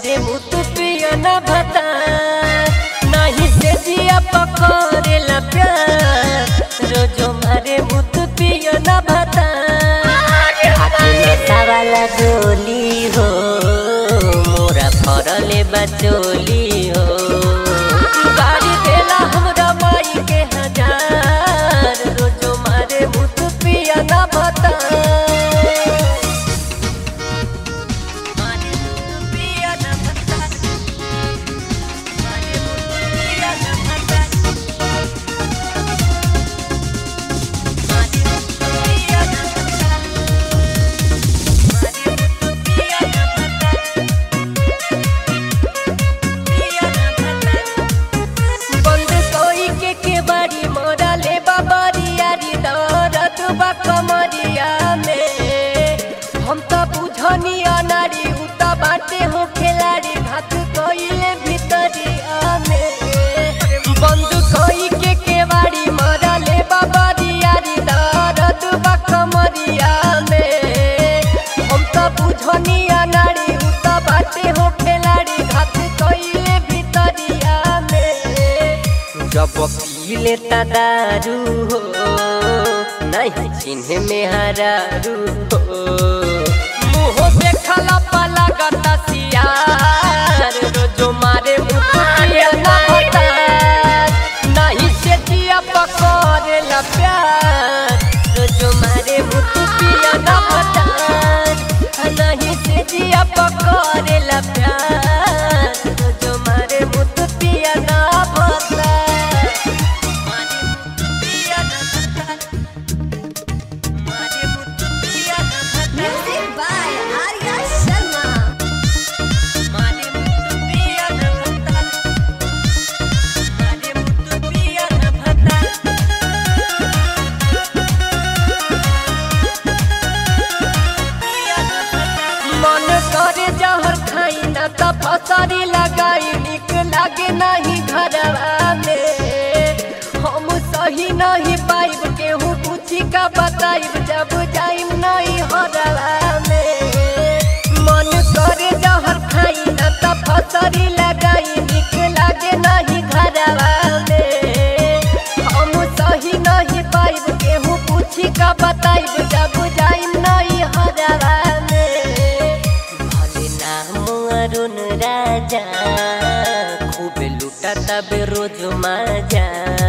मारे मुत पिया न भता नहीं से जिया पकड़ेला प्यार रोजो मारे मुत पिया न भता हाथी वाला गोली हो मोरा फरले बचोली हो गाड़ी देला हमरा माई के हजार रोजो मारे मुत पिया न भता मारे मुत पिया न भता मारे मुत पिया न भता मारे मुत पिया न भता मारे मुत पिया न भता पिया न भता बंद कोई के के बाड़ी मोरा ले बाबारी यारी दौरत बा कमरिया में हम तो बुझनी अनारी उता बाटे हो खिलाड़ी घात कोइले भीतरिया में बंद कोई के के बाड़ी मोरा ले बाबारी यारी दौरत बा कमरिया में हम तो बुझनी अनारी उता बाटे हो खिलाड़ी घात कोइले भीतरिया में जब पी लेता दारू हो नहीं चिन्ह में हरारू हो मुँह देखला पाला गता सियार रोजो मारे मुँह पिया ना होता नहीं से जिया पकड़ेला प्यार रोजो मारे मुँह पिया ना होता नहीं से जिया पकड़ेला प्यार रोजो मारे मुँह पिया ना होता मारे मुँह पिया ना होता मारे मुँह पिया ना होता Music by Arya Sharma. मारे मुत्तु पिया न भता मारे मुत्तु पिया न भता मन करे जहर खाई न त फसरी लगाई निक लागे नहीं घरवा में हम सही नहीं पाइब केहू पूछी का बताइब जब जाइम नहीं हरवा में मन करे जहर खाई न त फसरी लगाई निक लागे नहीं घरवा में हम सही नहीं पाइब केहू पूछी का बताइब जब जाइम नहीं हरवा में भले नाम अरुण राजा खूब लुटा तब रोज मजा